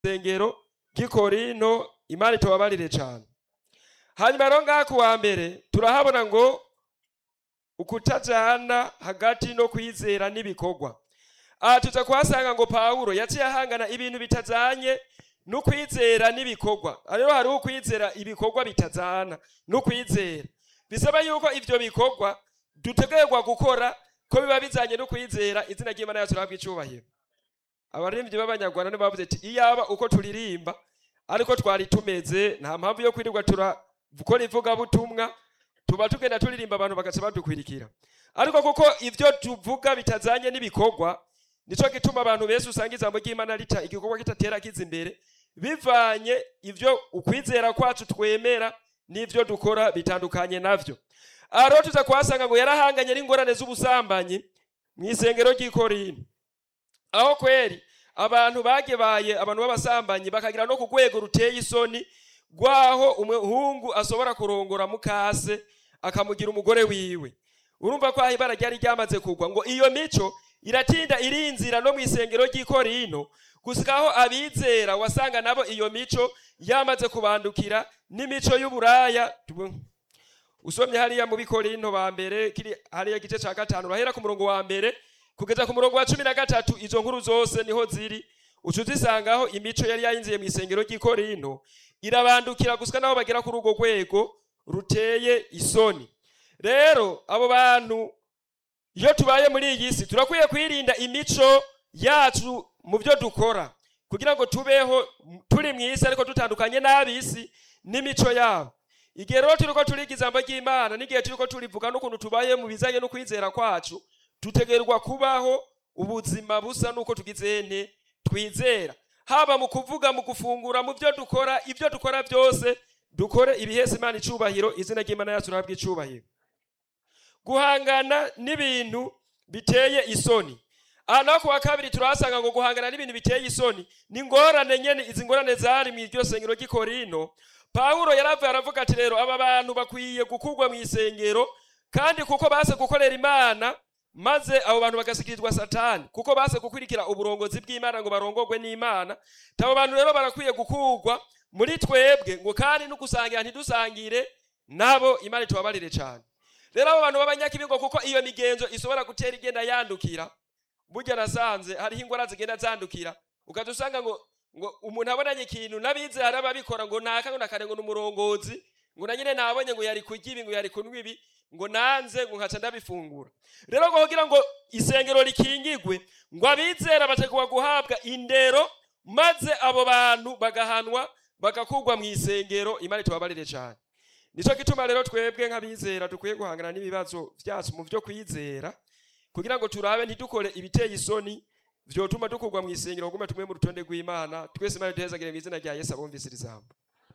isengero ry'ikorinto imana itubabarire cyane hanyuma rero ngaha ku wa mbere turahabona ngo ukutajana hagati no kwizera n'ibikorwa aha tuza kuhasanga ngo pawulo yaciye ahangana ibintu bitajanye n'ukwizera n'ibikorwa rero hariho ukwizera ibikorwa bitajana n'ukwizera bisaba yuko ivyo bikorwa dutegerwa gukora ko biba bizanye n'ukwizera izina ry'imana yacu rihabwa icubahiro abaririmbyi b'abanyarwanda nibo bavuze ati iyaba uko turirimba ariko twari tumeze nta mpamvu yo kwirirwa turakora ivugabutumwa tuba tugenda turirimba abantu bagaca badukwirikira ariko kuko ivyo tuvuga bitazanye n'ibikorwa nico gituma abantu benshi usanga ijambo ry'imana rica igikorwa kitatera kiza imbere bivanye ivyo ukwizera kwacu twemera n'ivyo dukora bitandukanye navyo aha rero tuza kuhasanga ngo yarahanganye n'ingorane z'ubusambanyi mu isengero ry'ikorinto aho kweri abantu bagebaye abantu b'abasambanyi bakagira no ku rwego ruteye isoni rwaho umuhungu ashobora kurongora mukase akamugira umugore wiwe urumva ko aho ibara ryari ryamaze kugwa ngo iyo mico iratinda irinzira no mu isengero ry'ikorinto gusa aho abizera wasanga nabo iyo mico yamaze kubandukira n'imico y'uburaya usomye hariya mu bikorinto ba mbere kiri hariya gice ca gatanu urahera ku murongo wa mbere kugeza ku murongo wa cumi na gatatu izo nkuru zose niho ziri uca uzisangaho imico yari yayinziye mu isengero ry'ikorinto irabandukira gusa naho bagera kuri urwo rwego ruteye isoni rero abo bantu iyo tubaye muri iyi si turakwiye kwirinda imico yacu mu byo dukora kugira ngo tubeho turi mu isi ariko dutandukanye n'ab'isi n'imico yabo igihe rero turiko turiga ijambo ry'imana n'igihe turiko turivuga n'ukuntu tubaye mu bizanye no kwizera kwacu dutegerwa kubaho ubuzima busa n'uko tugize nte twizera haba mu kuvuga mu gufungura mu byo dukora ibyo dukora byose dukore ibihesa imana icubahiro izina ry'imana yacu rihabwa icubahiro guhangana n'ibintu biteye isoni aha naho ku wa kabiri turahasanga ngo guhangana n'ibintu biteye isoni ni ingorane nyene izi ngorane zari mu iryo sengero ry'ikorino pawulo yaravuye aravuga ati rero aba bantu bakwiye gukurwa mu isengero kandi kuko base gukorera imana maze abo bantu bagasikirizwa satani kuko base gukurikira uburongozi bw'imana ngo barongorwe n'imana abo bantu rero barakwiye gukurwa muri twebwe ngo kandi no gusangira ntidusangire nabo imana itubabarire cyane rero abo bantu b'abanyakibigo kuko iyo migenzo ishobora gutera igenda yandukira burya nasanze hariho ingwara zigenda zandukira ukaza usanga ngo ngo umuntu abonanye ikintu n'abize hari ababikora ngo naka ngo nakare ngo n'umurongozi ngo na nyine nabonye ngo yari kurya ibi ngo yari kunywa ibi ngo nanze ngo nkaca ndabifungura rero ngo kugira ngo isengero rikingigwe ngo abizera bategwa guhabwa indero maze abo bantu bagahanwa bagakurwa mu isengero imana itubabarire cyane nicyo gituma rero twebwe nk'abizera dukwiye guhangana n'ibibazo byacu mu byo kwizera kugira ngo turabe ntidukore ibiteye isoni vyotuma dukurwa mu isengero kugume tumwe mu rutonde rw'imana twese imana duhezagire mu izina rya yesu abumvise iri jambo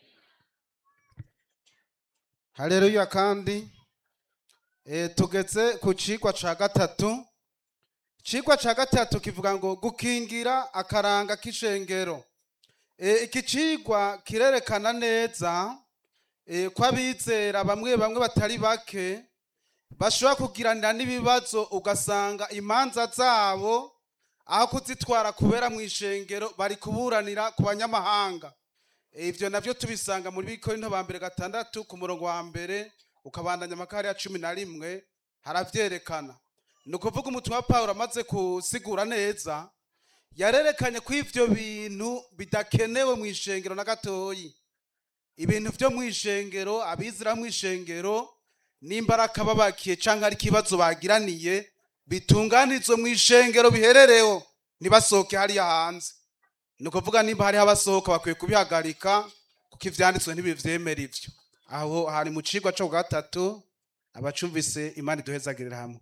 haleluya kandi e, tugeze ku cigwa ca gatatu icigwa ca gatatu kivuga ngo gukingira akaranga k'ishengero e, iki cigwa kirerekana neza e, ko abizera bamwe bamwe batari bake bashobora kugiranira n'ibibazo ugasanga imanza zabo aho kuzitwara kubera mu ishengero bari kuburanira ku banyamahanga ibyo nabyo tubisanga muri bikorinto ba mbere gatandatu ku murongo wa mbere ukabandanya amakari ya cumi na rimwe haravyerekana ni ukuvuga umutumwa pawulo amaze kusigura neza yarerekanye ko ivyo bintu bidakenewe mu ishengero na gatoyi ibintu vyo mu ishengero abizira mu ishengero nimbaraka babakiye canke ari ikibazo bagiraniye bitunganizwe mu ishengero biherereho ntibasohoke hariya hanze ni ukuvuga nimba hariho abasohoka bakwiye kubihagarika kuko ivyanditswe ntibivyemera ivyo aho hari mu cigwa co gatatu abacumvise imana iduhezagirira hamwe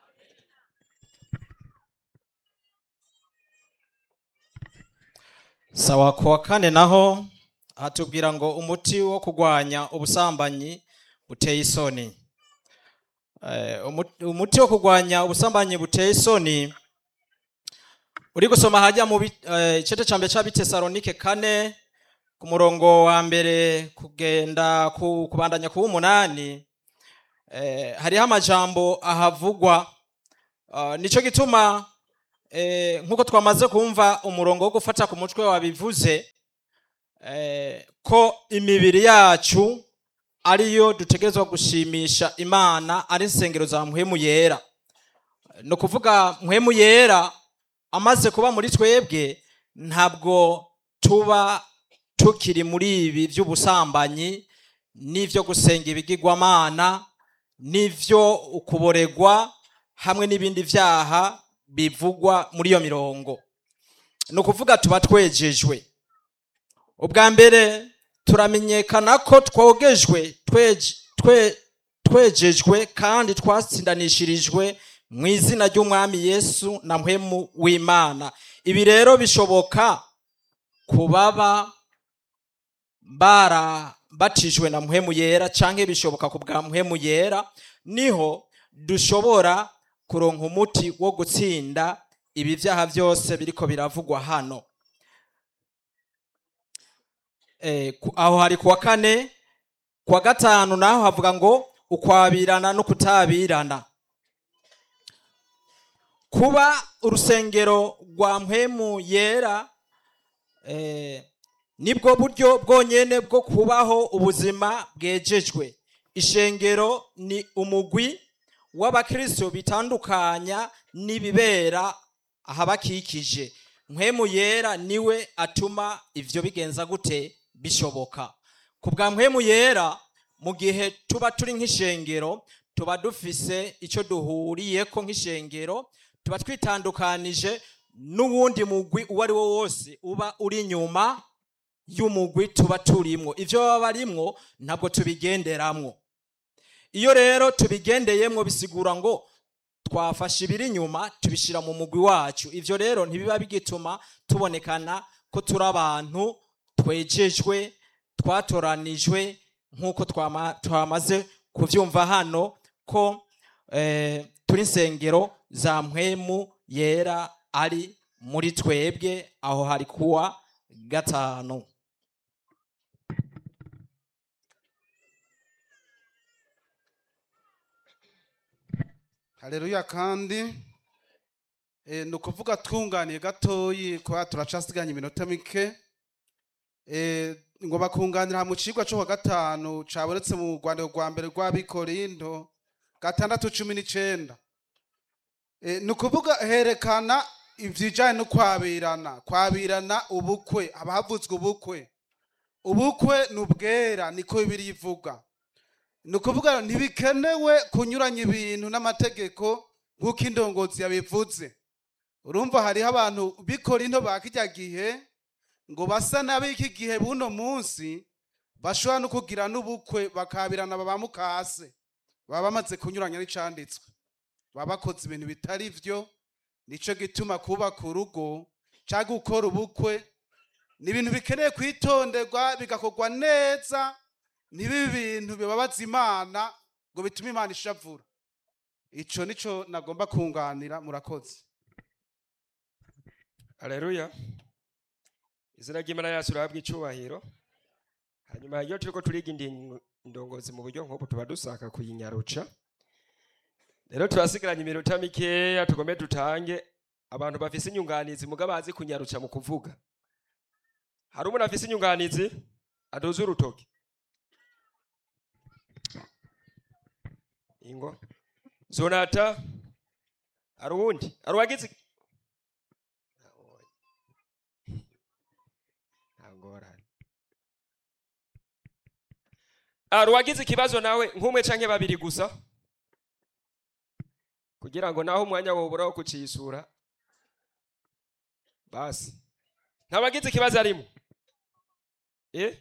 sawa ku wa kane naho hatubwira ngo umuti wo kurwanya ubusambanyi buteye isoni Eh, umu- umuti wo kurwanya ubusambanyi buteye isoni uri gusoma hajya mu bi- eh, igice cya mbere cy'abitesalonike kane ku murongo wa mbere kugenda ku kubandanya ku w'umunani eh, hariho amajambo ahavugwa uh, nico gituma eh, nk'uko twamaze kumva umurongo wo gufata ku mutwe wabivuze eh, ko imibiri yacu ariyo dutegerezwa gushimisha imana ari insengero za mpwemu yera ni ukuvuga mpwemu yera amaze kuba muri twebwe ntabwo tuba tukiri muri ibi by'ubusambanyi n'ibyo gusenga ibigirwamana n'ibyo ukuboregwa hamwe n'ibindi byaha bivugwa muri iyo mirongo ni ukuvuga tuba twejejwe ubwa mbere turamenyekana ko twogejwe tweje- twe- twejejwe kandi twatsindanishirijwe mu izina ry'umwami yesu na mpwemu w'imana ibi rero bishoboka ku baba barabatijwe na mpwemu yera cyangwa bishoboka ku bwa mpwemu yera niho dushobora kuronka umuti wo gutsinda ibi byaha byose biriko biravugwa hano Eh, ku- aho hari kuwa kane kuwa gatanu naho havuga ngo ukwabirana no kutabirana kuba urusengero rwa mpwemu yera eh, nibwo buryo bwonyene bwo kubaho ubuzima bwejejwe ishengero ni umugwi w'abakristo bitandukanya n'ibibera ahabakikije mpwemu yera niwe atuma ivyo bigenza gute bishoboka ku bwa mpwemu yera mu gihe tuba turi nk'ishengero tuba dufise icyo duhuriyeko nk'ishengero tuba twitandukanije n'uwundi mugwi uwo ari wo wose uba uri inyuma y'umugwi tuba turimwo ivyo baba barimwo ntabwo tubigenderamwo iyo rero tubigendeyemwo bisigura ngo twafashe ibiri inyuma tubishyira mu mugwi wacu ivyo rero ntibiba bigituma tubonekana ko turi abantu twejejwe twatoranijwe nk'uko twama- twamaze kuvyumva hano ko eh, turi insengero za mpwemu yera ari muri twebwe aho hari kuwa gatanu haleluya kandi eh, ni ukuvuga twunganiye gatoyi kuba turacasiganya iminota mike eh, ngo bakunganira mu cigwa cyo wa gatanu cabonetse mu rwanda rwa mbere rw'abikorindo gatandatu cumi n'icenda eh, ni ukuvuga herekana ivyijanye no kwabirana kwabirana ubukwe haba havuzwe ubukwe ubukwe ni ubwera niko bibiri ivuga ni ukuvuga ntibikenewe kunyuranya ibintu n'amategeko nk'uko indongozi yabivuze urumva hariho abantu bikora into ba kijya gihe ngo basa n'ab'iki gihe buno munsi bashobora no kugira n'ubukwe bakabirana baba mukase baba bamaze kunyuranya n'icanditswe baba bakoze ibintu bitari byo nico gituma kubaka urugo cyangwa gukora ubukwe ni ibintu bikeneye kwitonderwa bigakorwa neza ntibibe ibintu bibabaza imana ngo bitume imana ishavura ico nico nagomba kunganira murakoze Haleluya. Izina ry'Imana yacu rahabwa icubahiro. Hanyuma iyo turiko turiga indi ndongozi mu buryo nk'ubu tuba dusaka kuyinyaruca. Rero turasigaranye iminota mikeya tugombe dutange abantu bafise inyunganizi muga bazi kunyaruca mu kuvuga. Hari umuntu afise inyunganizi aduze urutoki. Ingo. Zonata. Hari uwundi? Hari uwagize ngorane ari uwagize ikibazo nawe nk'umwe canke babiri gusa kugira ngo naho umwanya wobura wo kucisura basi ntabagize ikibazo arimo eh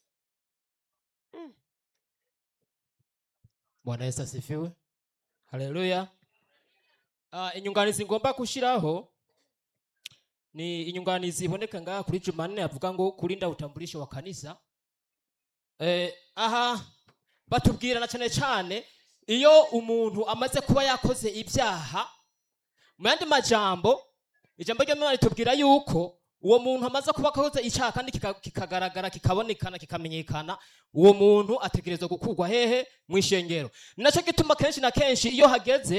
bwana yesu asifiwe haleluya uh, inyunganizi ngomba kushiraho ni inyunganizi iboneka ngaha kuri jumanne avuga ngo kulinda utambulisho wa kanisa eh, aha batubwirana cyane cyane iyo umuntu amaze kuba yakoze ibyaha mu yandi majambo ijambo ry'imana ritubwira yuko uwo muntu amaze kuba akoze icyaha kandi kika- kikagaragara kikabonekana kikamenyekana uwo muntu ategerezwa gukurwa hehe mu ishengero ni nacyo gituma kenshi na kenshi iyo hageze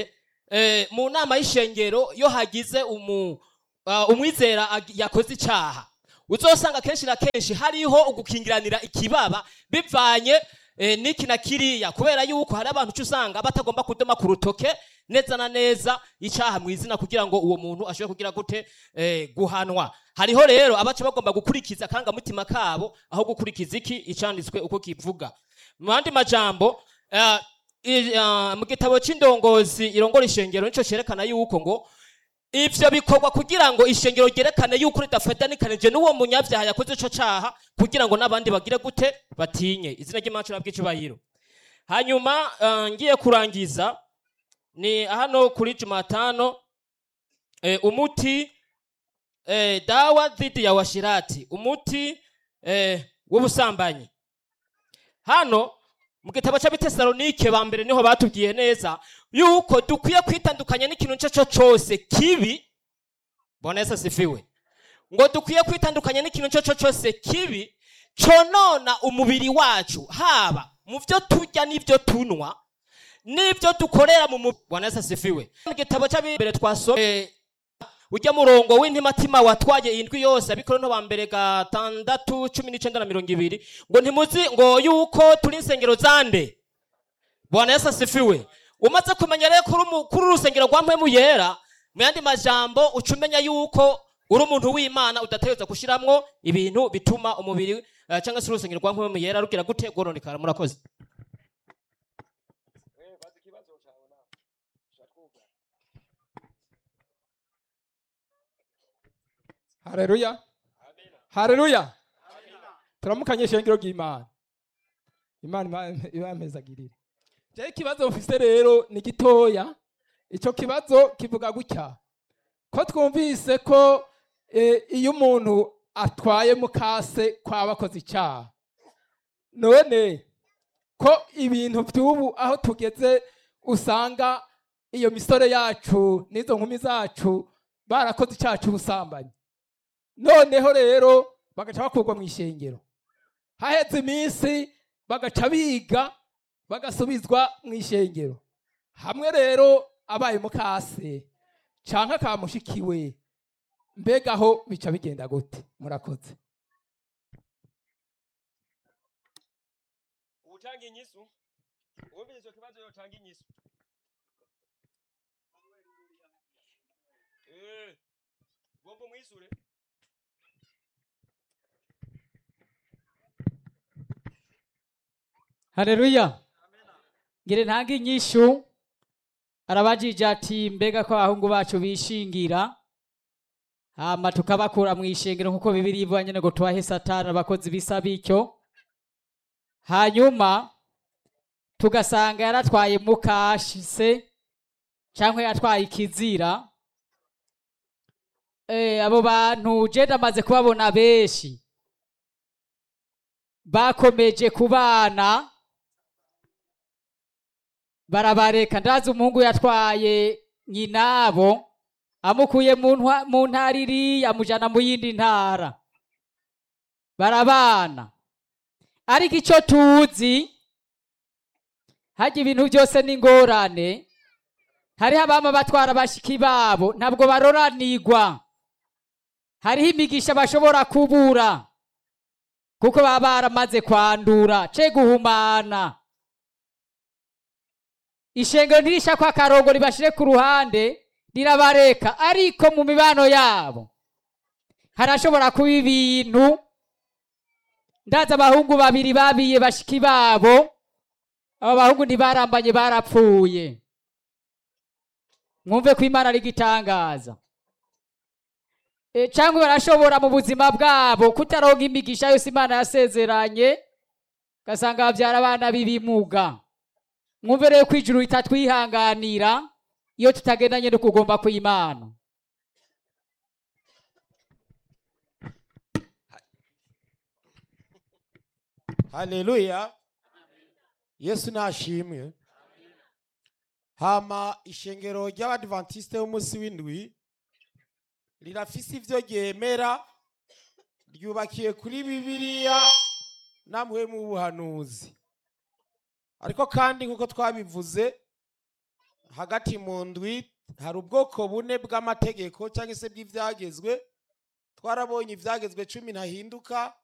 eh, mu nama y'ishengero iyo hagize umu, uh, umwizera ag- yakoze icyaha uzosanga kenshi na kenshi hariho ugukingiranira ikibaba bivanye eh, n'iki na kiriya kubera yuko hari abantu uca usanga batagomba kudoma ku rutoke neza na neza icyaha mu izina kugira ngo uwo muntu ashobore kugira gute eh, guhanwa hariho rero abaca bagomba gukurikiza akangamutima kabo aho gukurikiza iki icanditswe uko kivuga mu yandi majambo eh, i- ah, mu gitabo c'indongozi irongora ishengero nico cerekana yuko ngo ivyo bikorwa kugira ngo ishengero ryerekane yuko ridafadanikanije n'uwo munyavyaha yakoze ico caha kugira ngo n'abandi bagire gute batinye izina ry'imana cura bw'icubahiro hanyuma ah, ngiye kurangiza ni hano kuri jumatano eh, umuti eh, dawa dhidi ya washirati umuti eh, w'ubusambanyi hano mu gitabo cy'abitesalonike ba mbere niho batubwiye neza yuko dukwiye kwitandukanya n'ikintu icyo cyo cyose kibi bwana yesu asifiwe ngo dukwiye kwitandukanya n'ikintu icyo cyo cyose kibi conona umubiri wacu haba mu byo turya n'ibyo tunywa n'ibyo dukorera mu mubiri bwana yesu asifiwe mu gitabo cy'ab'imbere twasomye ujya murongo w'intimatima watwaye indwi yose abikorinto ba mbere gatandatu cumi n'icenda na mirongo ibiri ngo ntimuzi ngo yuko turi insengero zande bwana yesu asifiwe umaze kumenya rero kuri umu- kuri uru rusengero rwa mpwemu yera mu yandi majambo uca umenya yuko uri umuntu w'imana udategereza gushiramwo ibintu bituma umubiri eh, cyangwa se urusengero rwa mpwemu yera rugira gute rworonekara murakoze hareruya hareruya turamukanye ishengero ry'imana imana ima- ibamezagirire jewe ikibazo mfise rero ni gitoya ico kibazo kivuga gutya ko twumvise ko eh, iyo umuntu atwaye mukase kwaba akoze icyaha none ko ibintu by'ubu aho tugeze usanga iyo misore yacu n'izo nkumi zacu barakoze icyaha cy'ubusambanyi noneho rero bagaca bakurwa mu ishengero haheze iminsi bagaca biga bagasubizwa mu ishengero hamwe rero abaye mukase canke akamushikiwe mbega aho bica bigenda gute murakoze utanga inyisu wumvise icyo kibazo yotanga inyisu Eh, gomba umwisure Haleluya. Ngire ntange inyishu arabajije ati mbega ko abahungu bacu bishingira hama tukabakura mu ishengero nk'uko bibiri ivuga nyine ngo tubahe satani abakozi bisa bityo hanyuma tugasanga yaratwaye mukashise cyangwa yatwaye ikizira eh, abo bantu je ndamaze kubabona benshi bakomeje kubana barabareka ndazi umuhungu yatwaye nyinabo amukuye mu ntwa- mu ntara iriya amujana mu yindi ntara barabana ariko icyo tuzi hajya ibintu byose n'ingorane hariho abama batwara bashiki babo ntabwo baroranigwa hariho imigisha bashobora kubura kuko baba baramaze kwandura ce guhumana ishengero ntirisha ko akarongo ribashire ku ruhande rirabareka ariko mu mibano yabo harashobora kuba ibintu ndazi abahungu babiri babiye bashiki babo abo bahungu ntibarambanye barapfuye mwumve ko imana ari igitangaza e, cyangwa barashobora mu buzima bwabo kutaronka imigisha yose imana yasezeranye ugasanga babyara abana b'ibimuga mwumve rero ko ijuru ritatwihanganira iyo tutagendanye no kugomba kw'imana haleluya yesu nashimwe hama ishengero ry'abadivantisite b'umunsi w'indwi rirafise ivyo ryemera ryubakiye kuri bibiliya namwe mu buhanuzi ariko kandi nk'uko twabivuze hagati mu ndwi hari ubwoko bune bw'amategeko cyangwa se bw'ibyagezwe twarabonye ibyagezwe cumi ntahinduka